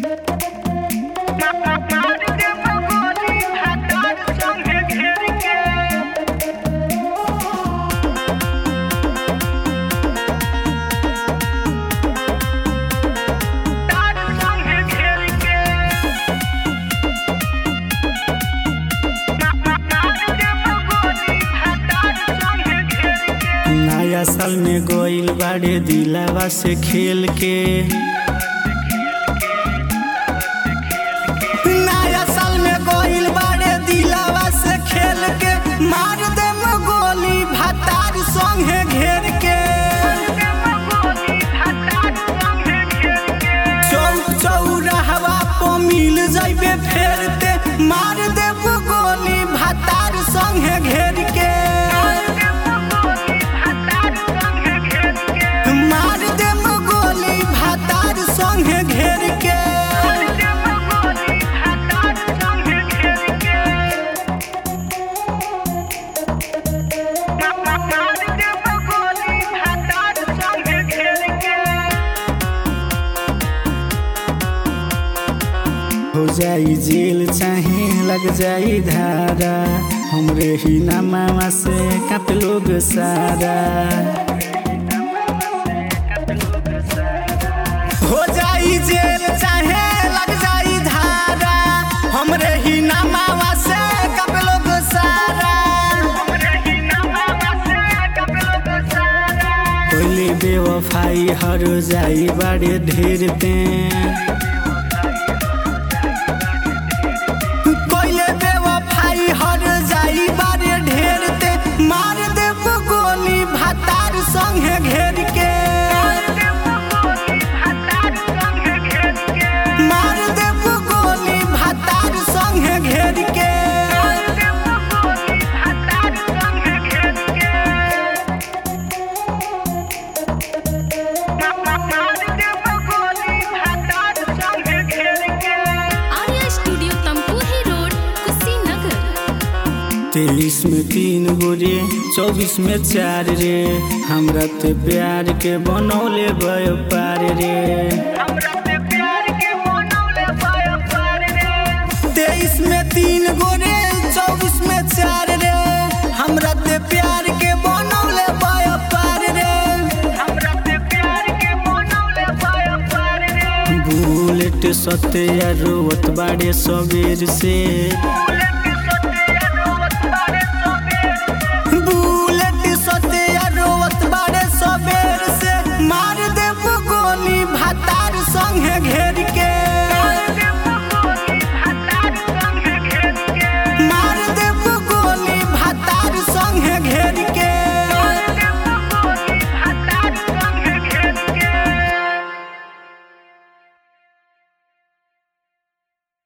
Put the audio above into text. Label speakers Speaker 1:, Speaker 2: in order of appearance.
Speaker 1: नया साल में गोइल बाड़े दिलावा से खेल के नया साल में गोइल बाड़े दिलावा से खेल के मार दे गोली भातार संगे घेर के चौक चौराहवा पर मिल जाइबे फेरते मार दे गोली भातार संगे घेर के मार दे गोली भातार संगे घेर के हो जाई जेल चाहे लग जाई धारा हमरे ही नामा से कप लोग सारा हो जाई जेल चाहे लग जाई धारा हमरे ही नामा से कप लोग सारा कोइले बेवफाई हर जाई बड़े ढेर ते कोइले बेवफाई हर जाई बारे ढेर ते मार देब गोली भातार संगे घेर के मार देब गोली भातार संगे घेर के
Speaker 2: आर्या स्टूडियो तमकुही रोड कुशीनगर
Speaker 1: तेईस में तीन गो रे चौबीस में चार रे हमरा ते प्यार के बनौले गयो पार रे तेईस में तीन गो रे चौबीस में चार रे हमरा ते प्यार के बनौले गयो पार रे बुलेट सत्या रोवत बाड़े सबेर से बुलेट सत्या रोवत बाड़े सबेर से मार देब गोली भातार संगे घेर